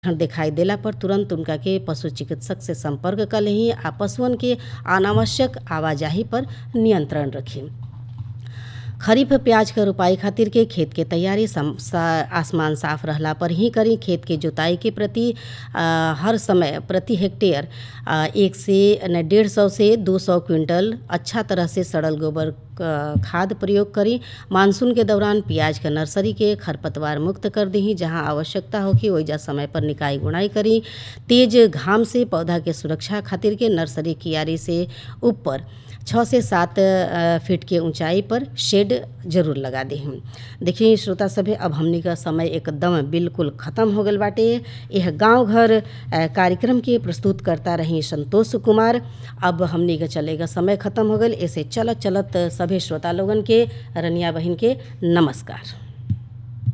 लक्षण दिखाई देला पर तुरंत उनका के पशु चिकित्सक से संपर्क कर लेही आ पशुअन के अनावश्यक आवाजाही पर नियंत्रण रखी खरीफ प्याज के रोपाई खातिर के खेत के तैयारी सम, सा, आसमान साफ रहला पर ही करी खेत के जुताई के प्रति आ, हर समय प्रति हेक्टेयर आ, एक से डेढ़ सौ से दो सौ क्विंटल अच्छा तरह से सड़ल गोबर खाद प्रयोग करी मानसून के दौरान प्याज के नर्सरी के खरपतवार मुक्त कर दी जहां आवश्यकता होगी ओइजा समय पर निकाई गुणाई करी तेज घाम से पौधा के सुरक्षा खातिर के नर्सरी कियारी से ऊपर छः से सात फीट के ऊंचाई पर शेड जरूर लगा दी देखिए श्रोता सभे अब हमनी का समय एकदम बिल्कुल ख़त्म हो गल बाटे यह गांव घर कार्यक्रम के प्रस्तुत करता रही संतोष कुमार अब हमनी का चलेगा समय ख़त्म हो गल ऐसे चलत चलत सभी श्रोता लोगन के रनिया बहन के नमस्कार